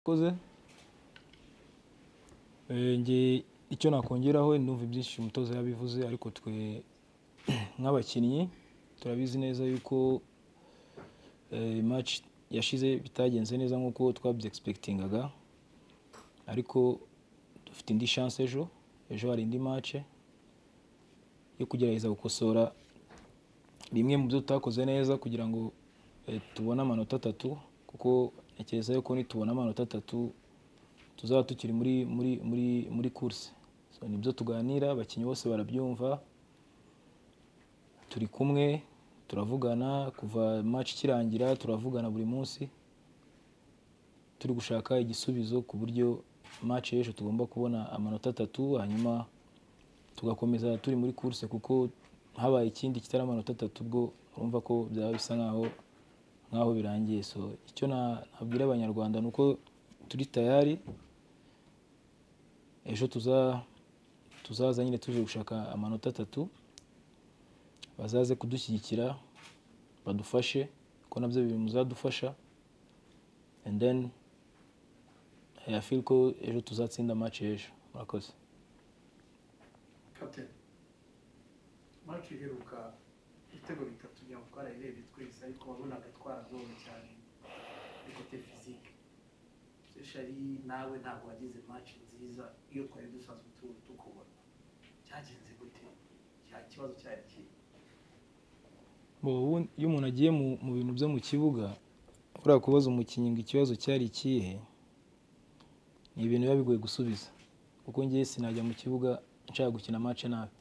Urakoze, njye icyo nakongeraho ndumva ibyinshi umutoza yabivuze ariko twe nk'abakinnyi turabizi neza yuko match yashize bitagenze neza nk'uko twabyegispekitingaga ariko dufite indi chance ejo ejo hari indi match yo kugerageza gukosora bimwe mu byo tutakoze neza kugira ngo tubone amanota atatu kuko ntekereza yuko nitubona amanota atatu tuzaba tukiri muri muri muri muri course so nibyo tuganira abakinnyi bose barabyumva turi kumwe turavugana kuva match ikirangira turavugana buri munsi turi gushaka igisubizo ku buryo match y'ejo tugomba kubona amanota atatu hanyuma tugakomeza turi muri course kuko habaye ikindi kitari amanota atatu ubwo urumva ko byaba bisa nkaho nkaho birangiye so icyo nabwira abanyarwanda ni uko turi tayari ejo tuzaza nyine tuje gushaka amanota atatu bazaze kudushyigikira badufashe kuko nabyo biri muzadufasha and then I feel ko ejo tuzatsinda match ejo murakoze maci iheruka ibitego bitatu kugira ngo twarayirebye twese ariko wabonaga twaragowe cyane kuri kote fizike seshari nawe ntabwo wagize maci nziza iyo twari dusanzwe tu- tukubona cyagenze gute cya kibazo cyari kihe Bo, ubu iyo umuntu agiye mu mu bintu byo mu kibuga uriya kubaza umukinnyi ngo ikibazo cyari ikihe ni ibintu biba bigoye gusubiza kuko ngewe sinajya mu kibuga nshaka gukina match nabi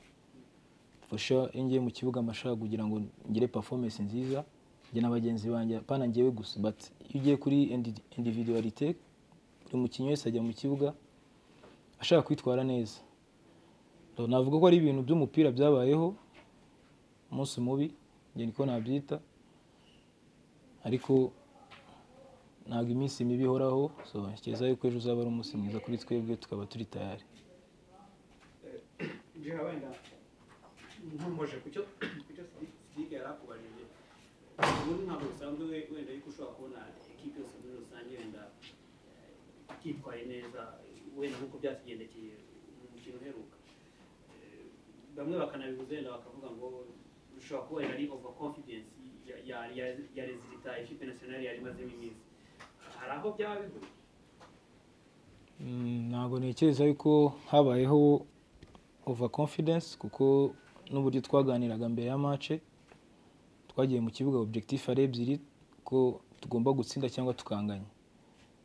fasha iyo ngiye mu kibuga mba nshaka kugira ngo ngire performance nziza njye na bagenzi banjye pana ngewe gusa but iyo ugiye kuri indi- individualite buri mukinnyi wese ajya mu kibuga ashaka kwitwara neza So, navuga ko ari ibintu by'umupira byabayeho umunsi mubi njye niko nabyita ariko ntabwo iminsi mibi ihoraho so ntekereza yuko ejo uzaba ari umunsi mwiza kuri twebwe tukaba turi tayari njyewe wenda nkomoje ku cyo ku cyo Sidique yari akubajije ubundi ntabwo bisanzwe we- wenda yuko ushobora kubona ekipe yose muri rusange wenda eh, ititwaye neza wenda nk'uko byatugendekeye mu mukino uheruka Eh, bamwe bakanabibuza wenda bakavuga ngo ushobora kuba wenda ari over confidence ya- ya- ya- ya rezilita ekipe nasiyonari yari imazemo iminsi hari aho byaba bihuriye Mm, ntabwo ntekereza yuko habayeho over confidence kuko n'uburyo twaganiraga mbere ya mace twagiye mu kibuga objectif ari ebyiri ko tugomba gutsinda cyangwa tukanganya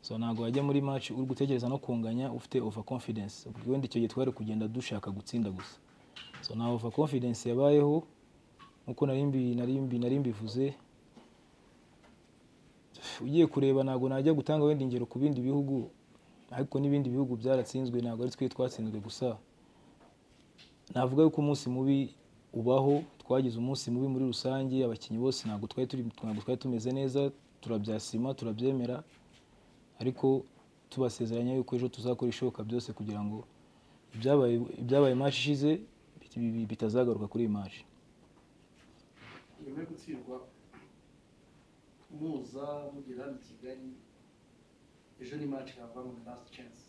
so ntabwo wajya muri match uri gutekereza no kunganya ufite over confidence ubwo wenda icyo gihe twari kugenda dushaka gutsinda gusa so nta over confidence yabayeho nk'uko narimbi narimbi narimbivuze ugiye kureba ntabwo najya gutanga wenda ingero ku bindi bihugu ariko n'ibindi bihugu byaratsinzwe ntabwo ari twe twatsinzwe gusa navuga yuko umunsi mubi ubaho twagize umunsi mubi muri rusange abakinnyi bose ntabwo twari turi ntabwo twari tumeze neza turabyasima turabyemera ariko tubasezeranya yuko ejo tuzakora ishoboka byose kugira ngo ibyabaye ibyabaye match ishize bi- bi- bitazagaruka kuri iyi match nyuma yo gutsindwa muza mugera hano i kigali ejo ni maci yava muri last chance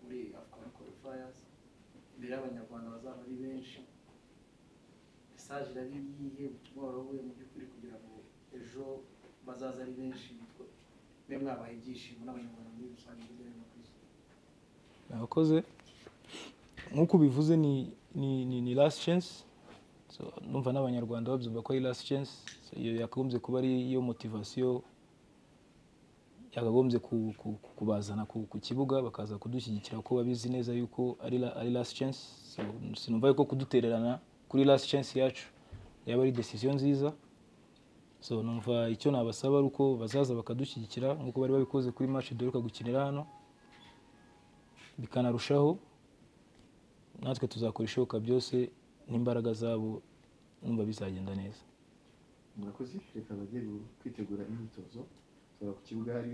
muri afcon qualifiers imbere y'abanyarwanda bazaba ari benshi mesaje irari yihe ubutumwa waroboye mu by'ukuri kugira ngo ejo bazaza ari benshi bitwa- mwe mwabaye ibyishimo n'abanyarwanda muri rusange hirya no hino ku isi murakoze nk'uko ubivuze ni ni ni ni last chance So, numva n'abanyarwanda babyumva ko ari last chance So, iyo yakagombye kuba ari iyo motivasiyo yakagombye ku- ku- ku- kubazana ku ku kibuga bakaza kudushyigikira kuko babizi neza yuko ari la- ari last chance So, sinumva yuko kudutererana kuri last chance yacu yaba ari decision nziza so numva icyo nabasaba ari uko bazaza bakadushyigikira nk'uko bari babikoze kuri match duheruka gukinira hano bikanarushaho natwe tuzakora ishoboka byose n'imbaraga zabo numva bizagenda neza murakoze reka abageni kwitegura imyitozo tora ku kibuga hariya